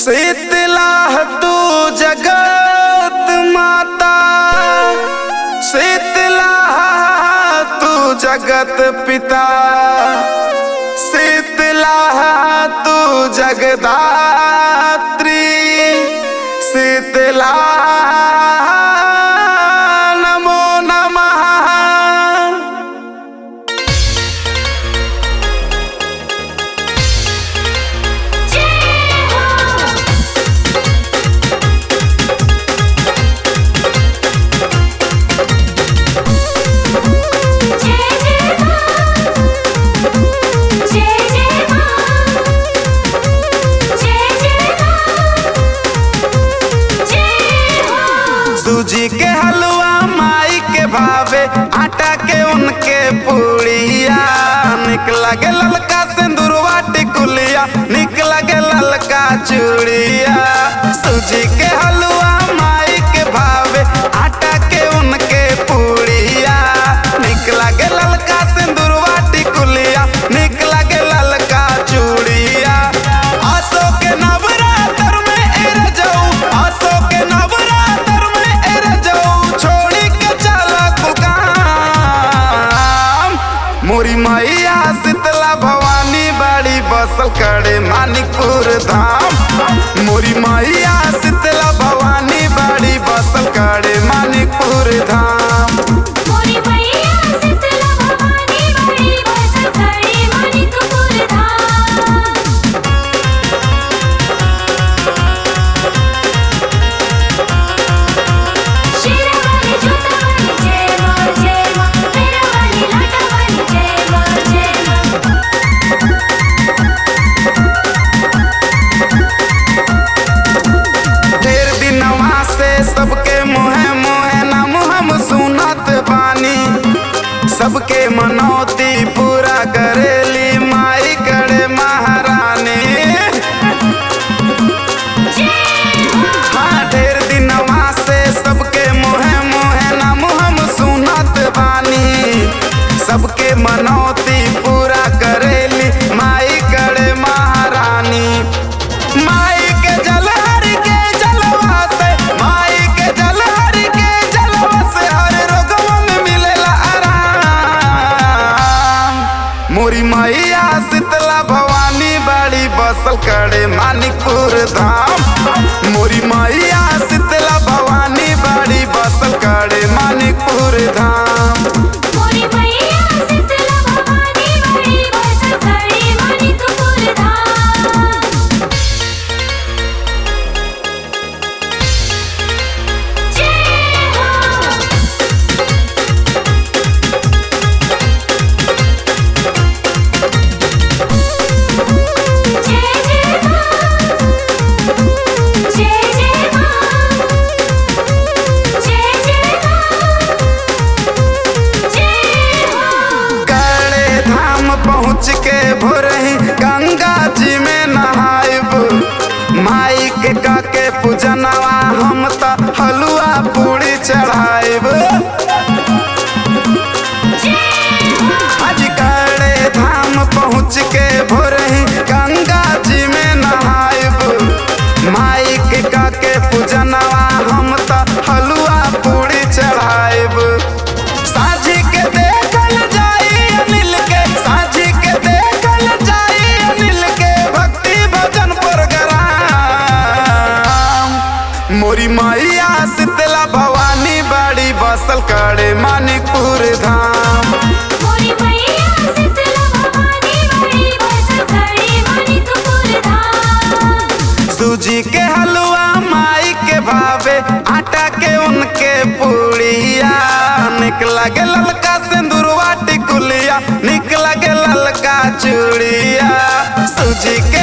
शीतला तू जगत माता शीतला तू जगत पिता शीतला तू जगदात्री शीतला नमो नमः सूजी के हलवा माई के भावे आटा के उनके पूड़िया निक लगे ललका सिंदूरवा टिकुलिया निक लगे ललका चूड़िया सूजी के हलवा माई के भावे आटा के उनके पूड़िया निक लगे ललका सिंदूरवा टिकुलिया निक लगे ललका चूड़िया आसो के नवरात्र में एर जाऊं आसो के नवरात्र में एर जाऊं छोड़ी के चला तू काम मोरी मैया शीतला भवानी बाड़ी बसल करे मानिकपुर धाम मोरी मैया शीतला भवानी बाड़ी बसल करे मानिकपुर धाम ढेर दिनवा से सबके मुहे मुहे नाम हम सुनत बानी सबके मनौती पूरा करेली माई करे महारानी हाँ ढेर दिनवा से सबके मुहे मुहे नाम हम सुनत बानी सबके मनौती पूरा करेली माई करे महारानी माई के जलहर के जलवा से माई के जलहर के जलवा से हर रोगवा में मिलेला आराम मोरी मैया शीतला भवानी बाड़ी बसल करे मानिकपुर धाम मोरी मैया शीतला भवानी बाड़ी बसल करे मानिकपुर धाम करे धाम पहुँच के भोरही गंगा जी में नहाइब माई के काके पूजनवा हम त हलुआ पूरी चढ़ाइब आज करे धाम पहुँच के भोरही गंगा जी में नहाइब माई के काके पूजनवा हम त हलुआ पूरी चढ़ाइब साझी के देखल जाई अनिल के साझी के देखल जाई अनिल के भक्ति भजन प्रोग्राम मोरी मैया शीतला भवानी बाड़ी बसल करे मानिकपुर धाम सूजी के हलवा माई के भावे आटा के उनके पूड़िया निक लगे ललका सिंदूरवा टिकुलिया निक लगे ललका चूड़िया सूजी के